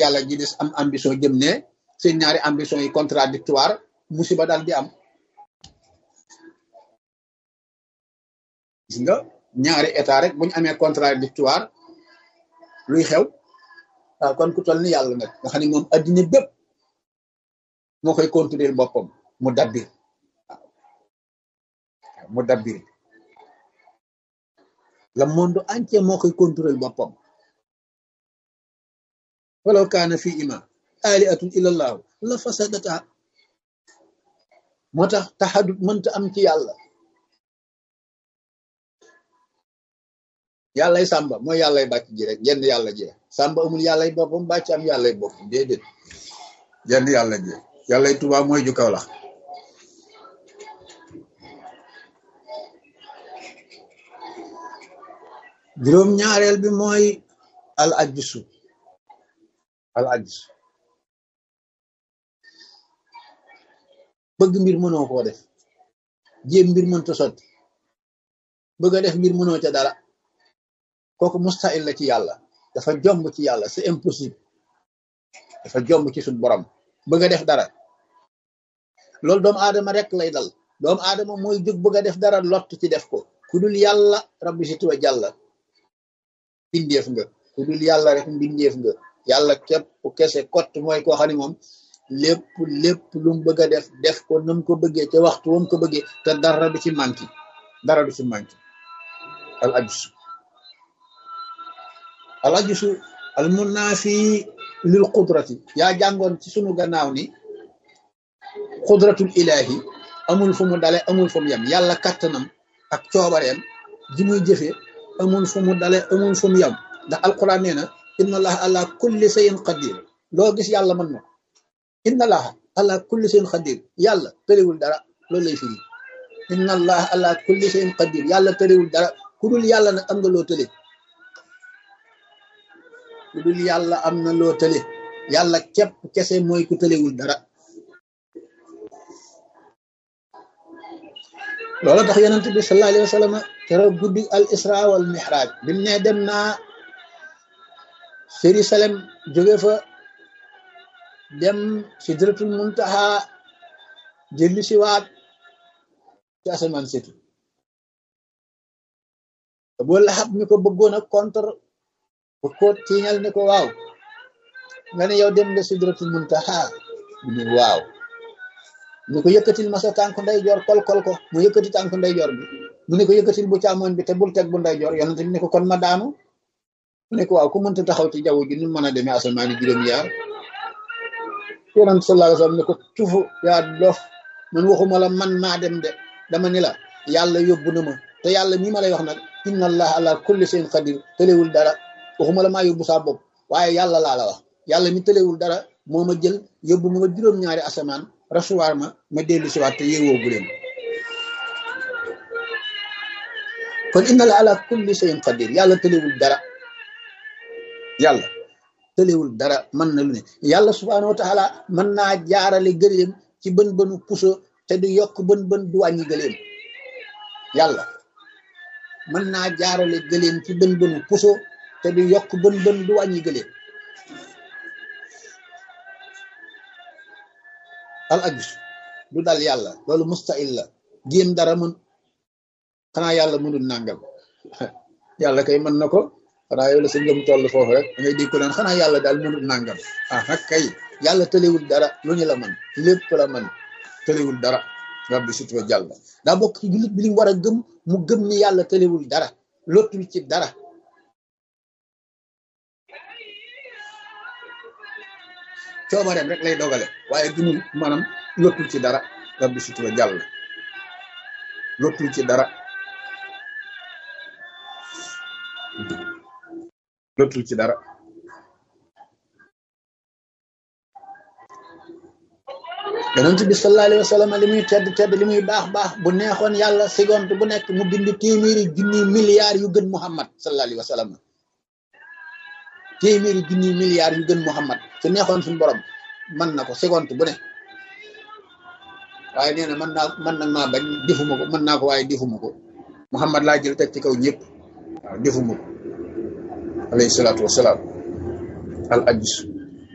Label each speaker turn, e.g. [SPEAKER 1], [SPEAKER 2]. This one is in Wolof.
[SPEAKER 1] yàlla ji des am ambition jëm ne seen ñaari ambition yi contradictoire musiba daal di am gis nga ñaari état rek bu ñu amee contradictoire luy xew waaw kon ku toll ni yàlla nag nga xam ne moom addina bépp moo koy contrôler boppam mu dabbir waaw mu dabbir le monde entier moo koy contrôler boppam walaw kaana fi ima aliatun illallahu la fasadata moo tax taxadut mënta am ci yàlla yàllay sàmba mooy yàllay bàcc ji rek jenn yàlla ji sàmba amul yàllay boppam bàcc am yàllay bopp déedéet jenn yàlla ji yàllay tubaab mooy ju kaw la juróom ñaareel bi mooy al ajsu al ajsu bëgg mbir mënoo koo def jéem mbir mënta sotti bëgg a def mbir mënoo ca dara kooku mustahil la ci yàlla dafa jomb ci yàlla c'est impossible dafa jomb ci suñ borom bëgg a def dara loolu doomu aadama rek lay dal doomu aadama mooy jóg bëgg a def dara lott ci def ko ku dul yàlla rabbi si tuwa jàlla mbindeef nga ku dul yàlla rek mbindeef nga yàlla képp kese kott mooy koo xam ne moom lépp lépp lu mu bëgg a def def ko nam ko bëggee ca waxtu wam ko bëggee te dara du ci manki dara du ci manki al ajsu al ajsu al munaafi lil qudrati yaa jàngoon ci sunu gannaaw ni qudratul ilahi amul fu mu dale amul fu mu yem yàlla kattanam ak coobareem ji muy jëfe amul fu mu dale amul fu mu yem ndax alquran nee na inna allaha ala kulli shay'in qadir loo gis yàlla mën na inna allaha ala kulli shay'in qadir yàlla tëriwul dara loolu lay firi inna allaha ala kulli shay'in qadir yàlla tëriwul dara ku dul yàlla nag am nga loo tële ku dul yàlla am na loo tële yàlla képp kese mooy ku tëlewul dara loolu tax yonent bi sallallahu alayhi wa sallam keroog guddi al isra wal mihraj bi mu ne dem naa Jérusalem jóge fa dem sidratul muntaha jëlli si waat ci asamaan setu boo laxab mi ko bëggoon a contre bu ko tiiñal ne ko waaw nga ne yow dem nga sidratul muntaha mu ne waaw mu ko yëkkatil ma sa tànk ndeyjoor kol kol ko mu yëkkati tànk ndeyjoor bi mu ne ko yëkkatil bu càmmoñ bi te bul teg bu ndeyjoor yonent bi ne ko kon ma daanu mu ne ko waaw ku mënta taxaw ci jaww ji nu mën a demee asamaan yi juróom yaar yonent sallallahu alayhi wasallam ne ko tufu yaa dof man waxuma la man maa dem de dama ni la yàlla yóbbu na ma te yàlla mii ma lay wax nag inna allah ala kulli shay'in qadir tëlewul dara waxuma la maa yóbbu saa bopp waaye yàlla laa la wax yàlla mi tëlewul dara moo ma jël yóbbu ma juróom-ñaari asamaan rasuwaar ma ma dellu si waat te yeewoo gu leen kon inna la ala kulli shay'in qadir yàlla tëlewul dara yàlla tëlewul dara mën na lu ne yàlla subhanahu wa taala mën naa jaarale gëléem ci bën bënu puso te du yokk bën bën du wàññi gëléem yàlla mën naa jaarale gëléem ci bën bënu puso te du yokk bën bën du wàññi gëléem al ajus du dal yàlla loolu mustahil la géem dara mën xanaa yàlla mënul nàngam yàlla kay mën na ko xanaa yow la sa ngëm toll foofu rek da ngay dégg ko naan xanaa yàlla daal mënul nàngam ah nag kay yàlla tëlewul dara lu ñu la mën lépp la mën tëlewul dara rabbi sutwa jàll daa bokk ci jullit bi li mu war a gëm mu gëm ni yàlla tëlewul dara lottul ci dara coobareem rek lay dogale waaye gëmul maanaam lottul ci dara rabbi sutwa jàll lottul ci dara lottul ci dara yonent bi sallallahu alayhi wa sallam li muy tedd tedd li muy baax baax bu neexoon yàlla seconde bu nekk mu bind téeméeri junni milliards yu gën Muhammad sallallahu alayhi wa sallam téeméeri junni milliards yu gën Muhammad su neexoon suñu borom mën na ko seconde bu ne waaye nee na mën naa mën nag maa bañ defuma ko mën naa ko waaye defuma ko Muhammad laa jël teg ci kaw ñëpp waaw defuma ko alayhi salaatu wasalaam al ajus